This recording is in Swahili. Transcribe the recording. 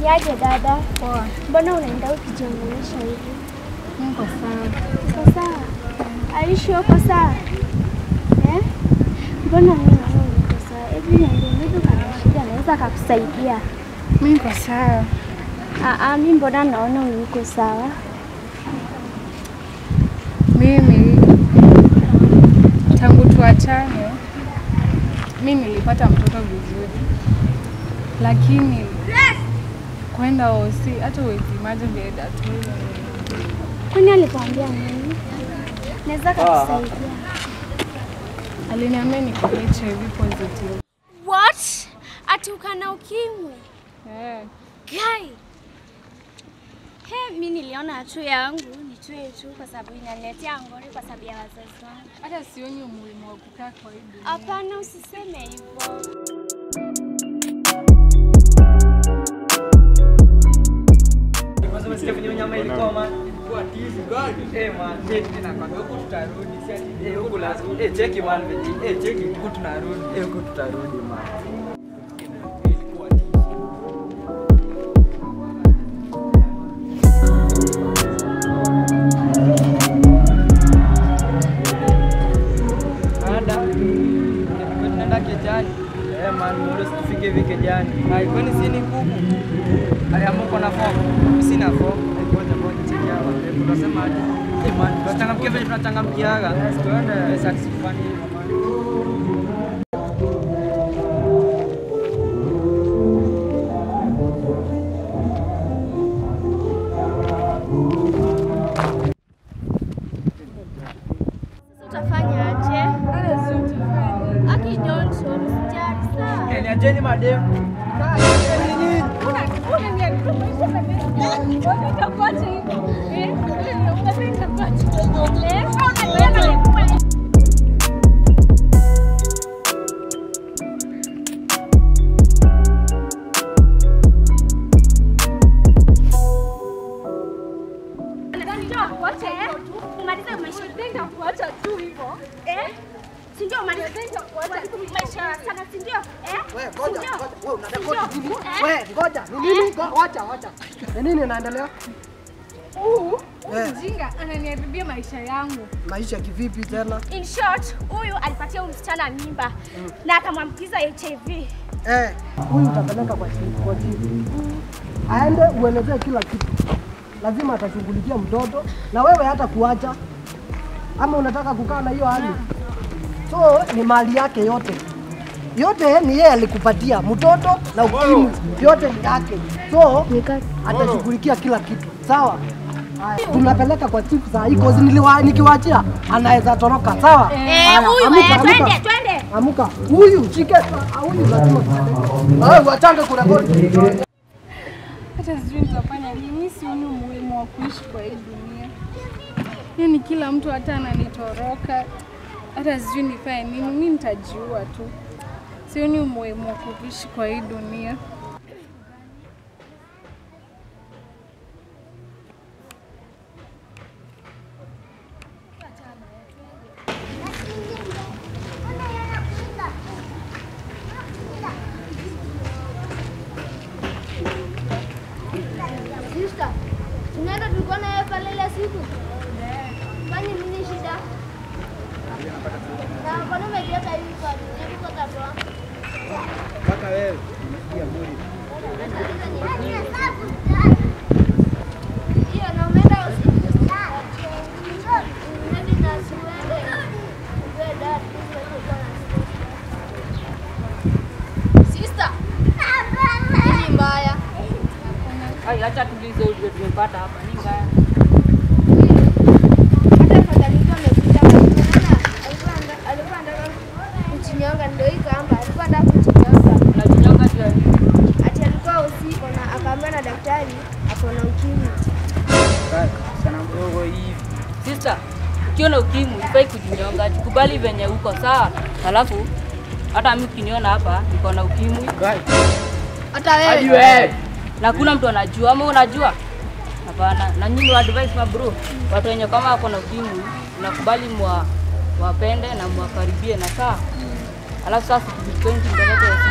Niaje dada? Poa. Mbona unaenda ukijiongelesha hivi? Niko sawa. Uko sawa? Aishi uko sawa? Eh? Mbona mimi naona uko sawa? Hebu niambie mtu kana shida anaweza akakusaidia. Mimi niko sawa. Ah ah, mimi mbona naona uko sawa? Mimi tangu tuachane, mimi nilipata mtoto vizuri, lakini kwenda hosi, hata uwezi imagine vile datu Kwani alikwambia nini? Naweza akakusaidia. aliniambia niko HIV positive. What? Ati ukana ukimwi? Eh, Guy. He, mi niliona tu yangu nitue tu kwa sababu inaniletea ngori kwa sababu ya wazazi wangu. hata sioni umuhimu wa kukaa kwa hii dunia. Hapana, usiseme hivyo. Kwanza umesikia venye nyama ilikuwa man. Eh man, eh tunakwambia huku tutarudi si ati eh huku lazima. Eh cheki man, venye- eh cheki huku tunarudi. Eh huku tutarudi man. Ada. Tunaenda kejani. Eh man, mbona sikufike hivi kejani? Hai, kwani si ni kuku? Haya, mko na fomu? Mimi sina fomu. Eh, Ngoja ngoja cheki hapa. Eh, Tunasema aje? Eh man, tunachangamkia vile tunachangamkiaga. Tuende. Eh, sasa tusifanye hivyo man. Utafanya aje? Aki don't worry, sijali sawa. Eh, niacheni madem. Umalize maisha kuacha tu hivyo. Eh? Si ndio umalize maisha sana si ndio? Eh? Wewe Si ngoja, ndio? ngoja, wewe unarekodi Si ndio? nini? Eh? Wewe ngoja, ni nini? Ngo- Wacha, wacha. Ni nini inaendelea? Huu Eh. mjinga ananiharibia maisha yangu. Maisha kivipi tena? In short, huyu alipatia huyu msichana mimba na akamwambukiza HIV. Eh, huyu utapeleka kwa chifu, kwa chifu. Aende uelezee kila kitu. Lazima atashughulikia mtoto na wewe hata kuacha. Ama unataka kukaa na hiyo hali? So ni mali yake yote. Yote ni yeye alikupatia, mtoto na ukimwi, yote ni yake. So atashughulikia kila kitu. Sawa? Haya, tunapeleka kwa chifu saa hii cause niliwa nikiwaachia anaweza toroka. Sawa? Eh, Haya, huyu amuka, eh, amuka. twende, twende. Amuka. Huyu shike. Ah, Huyu lazima tuende. Ah, wachange kurekodi. Hata sijui nitafanya nini. Mimi sioni umuhimu wa kuishi kwa hii dunia. Yaani kila mtu hata ananitoroka, hata sijui nifanye nini. Mimi nitajiua tu. Sioni umuhimu wa kuishi kwa hii dunia. Sister, tunaenda tulikuwa na yeye pale ile siku. Fanye nini shida? Na mbona umejiweka hivi kwa hebu kwa katoa? Mpaka wewe unasikia mwili. Hiyo na umeenda usiku. Maybe na siwende. Wewe dad, Sister. Nini mbaya? Ai, acha tulize ujue tumepata hapa ni mbaya. Hata afadhali mtu amekuja hapa. Unaona? Alikuwa anda- alikuwa anataka kuchinyonga ndio hii kamba. Alikuwa anataka kuchinyonga. Unajinyonga juu ya nini? Ati alikuwa usiku na akaambiwa na daktari ako na ukimwi. Sana mdogo hivi. Sister, ukiona ukimwi ifai kujinyonga, jikubali venye uko sawa. Alafu hata mimi ukiniona hapa niko na ukimwi Hata Hadi wewe. na kuna mtu anajua ama unajua? Hapana. Na nyinyi wa advice ma bro, watu wenye kama wako na ukimwi nakubali mwa wapende na mwakaribie na saa. Alafu sasa tukipenda mbele